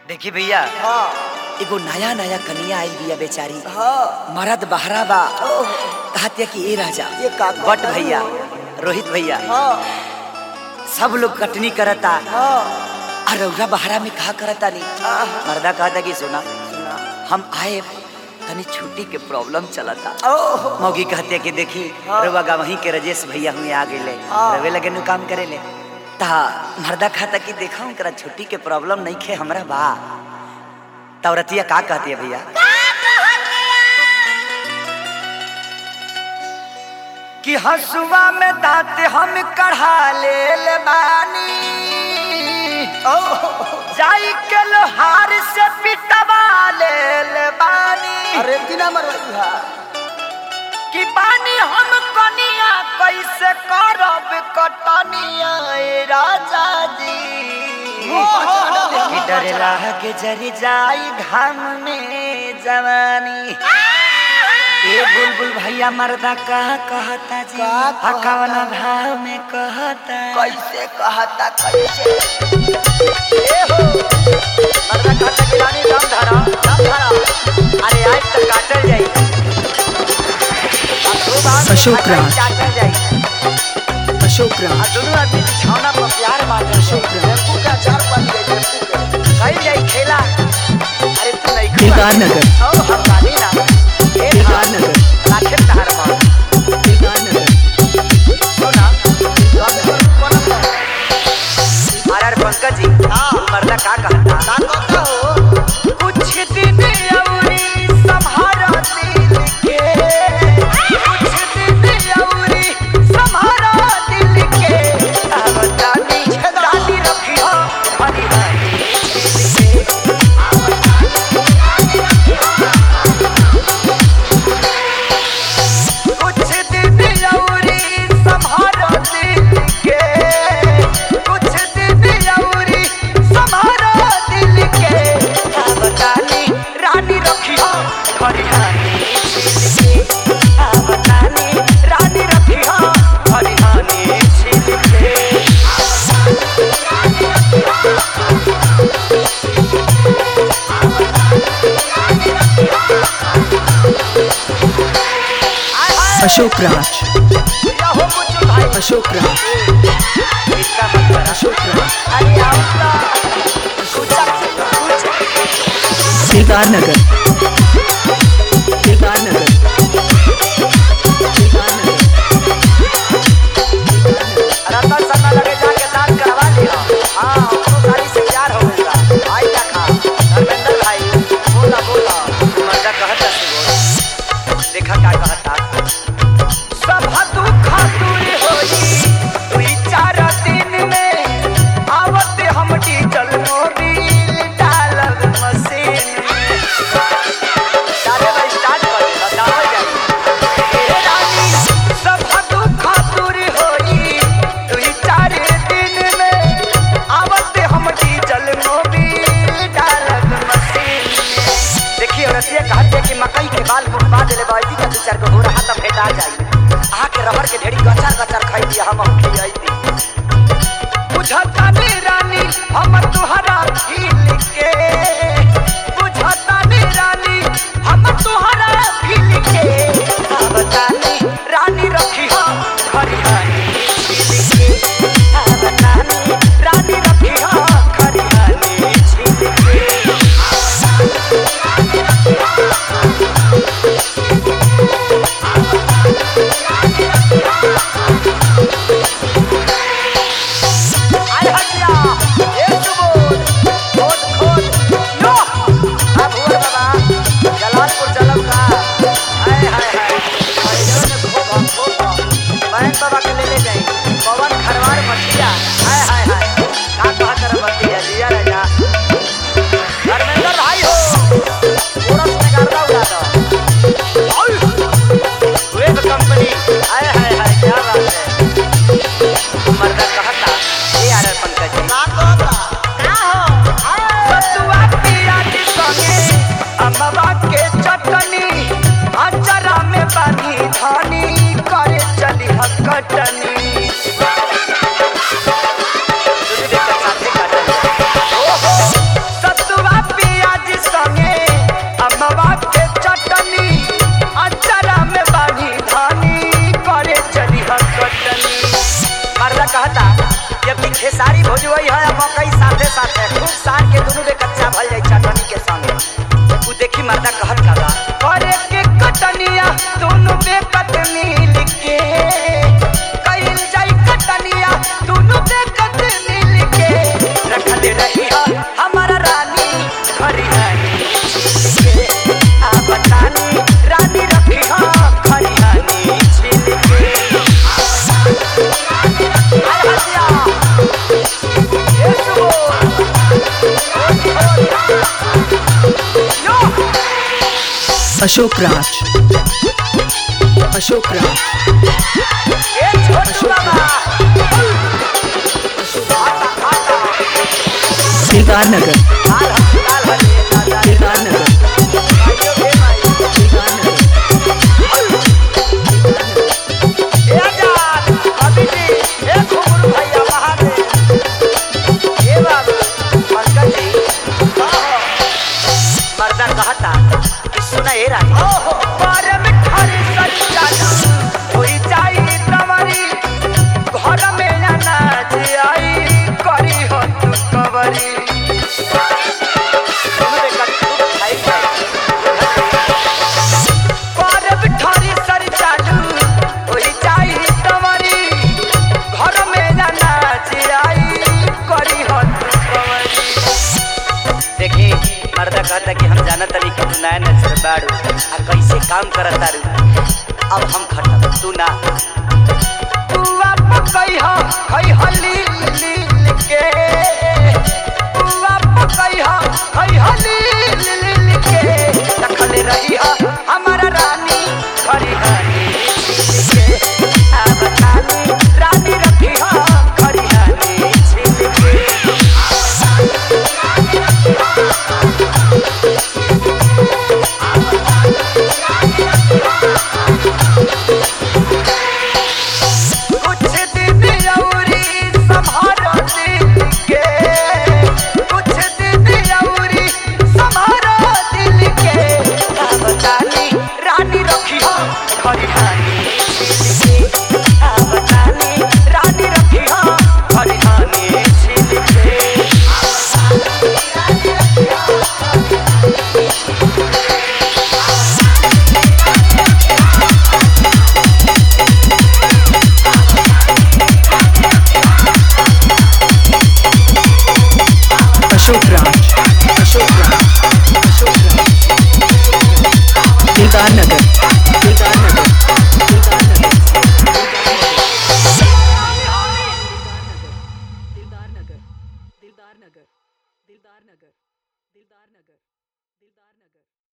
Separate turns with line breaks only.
देखी भैया
हाँ
एगो नया नया कनिया आई बिया बेचारी
हाँ
मरद बहरा बा
ओह,
कहतिया कि ए राजा
ये का
बट भैया रोहित भैया
हाँ
सब लोग कटनी करता
हाँ
और रौरा बहरा में कहा करता नहीं
आह,
मर्दा कहता कि सुना
सुना
हम आए तनी छुट्टी के प्रॉब्लम चलता
ओह
मौगी कहते कि देखी
हाँ।
रउआ गा वहीं के रजेश भैया हुए आ गए
हाँ।
रवे लगे नु काम करे ले ता मर्दा खाता कि देखा उनकरा छुट्टी के प्रॉब्लम नहीं खे हमरा बा तौरतिया का कहती है भैया कि हसुआ में दांत हम कढ़ा ले ले बानी जाई के लोहार से पिटवा ले ले बानी
अरे बिना मरवाई
कि बानी हम कनिया कैसे करब कटनिया ए राजा जी कि डर के जरी जाई घाम में जवानी ए बुलबुल भैया मर्दा का कहता जी
का कहता?
हकवन भाव में कहता
कैसे कहता कैसे
ए हो मर्दा कहता कि रानी दम धरा दम धरा अरे आज तक काटल जाई
अशोक राज।
काटल जाई
अशोक
आ
राज
दोनों आदमी बिछौना पर प्यार बांटे
अशोक राज
टेम्पू का चार बन गए टेम्पू के
कहीं जाई खेला अरे तू नहीं
दिलदार नगर
ओ हम बानी ना ए
दिलदार नगर
राखे तहार मां
दिलदार नगर
सुना आर आर पंकज जी मर्दा का कहता
का कहता हो
कुछ दिन अउरी सम्हारा दिल के कुछ दिन अउरी सम्हारा दिल के अब जानी दादी रखियो हरी हरी दिल के कुछ दिन अउरी सम्हारा दिल के कुछ दिन अउरी सम्हारा दिल के अब जानी रानी रखियो हरिहानी छिल के अब जानी रानी रखियो हरिहानी छिल के
अशोक राज
या हो मुझे भाई
अशोक राज
इसका मतलब
अशोक राज
अरे आओ कुछ कुछ
दिलदार नगर दिलदार नगर दिलदार नगर
रतन शर्मा लगे जाके दान करवा लिया हाँ हमको गाड़ी से प्यार हो गया आई क्या खा धर्मेंद्र भाई बोला बोला मर्दा कहता से बोल देखा क्या कहता सब दुख दूर होई दुई चार दिन में आवत हम डीजल मोबिल डालब मशीन में डाले भाई स्टार्ट कर दे बताओ जाए हे रानी सब दुख दूर होई दुई चार दिन में आवत हम डीजल मोबिल डालब मशीन में देखिए औरतिया कहते हैं कि मकई के बाल मुखबा देले बैठी का दू चार गो हो रहा तब भेटा जाई आके रबर के ढेरी गचार गचार खाई दिया हम खियाई दी बुझता नी रानी हम तुहरा फील के बुझता नी रानी हम तुहरा फील के अब तानी रानी रखी हो खरिहानी छील के अब तानी रानी रखी हो खरिहानी छील के आय हटिया ए सुबोध खोद खोद यो आ भुवर बाबा जलालपुर चलब का हाय हाय हाय हरिजन ने खोद खोद बैंक बाबा के ले ले जाई पवन खरवार मछिया हाय हाय हाय का कहा कर बंदी है दिया राजा धर्मेंद्र भाई हो पूरा में गर्दा उड़ा दो वेब कंपनी हाय हाय हाय क्या बात है मर्दा कहता ए आर पंकज जी
का कहता
सतुआ पियाज संगे अमवा के चटनी अचारा में बानी धानी करे चली हकटनी दूध देकर साथे काटल। ओहो, सतुआ
अशोक राज अशोक राज
ए छोटू बाबा
दिलदार नगर
हाल हस्पताल हले दादा
दिलदार नगर
आइयो बे भाई
दिलदार नगर
ए आजाद कवि जी ए घुंगरू भैया महादेव ए बाबू पंकज जी मर्दा कहता कि सुना ए रानी बारे में खाली सच चालू होई जाई तमरी घर में ना नाच आई करी हो तू कवरी सुन रे कट्टू खाई बारे में खाली सच चालू होई जाई तमरी घर में ना नाच आई करी हो तू कवरी देखी मर्दा कहता कि हम जानत तनी कि तू नया नचर बाड़ू आ कैसे काम करत तारू अब हम खटब तू ना तू आप कही हो खई हली लील के तू आप कही हो खई हली लील के रखल रही हो हमारा रानी खरी हानी छिल के अब रानी रानी रखी हो खरी हानी छिल के कुछ दिन औरी संभारो दिल के कुछ दिन औरी संभारो दिल के का बतानी रानी रखी हो खरिहानी छिल के का बतानी रानी रखी हो खरिहानी छिल के
अशोक राज अशोक राज अशोक राज दिलदार नगर दिलदार नगर दिलदार नगर दिलदार नगर दिलदार नगर दिलदार नगर दिलदार नगर दिलदार नगर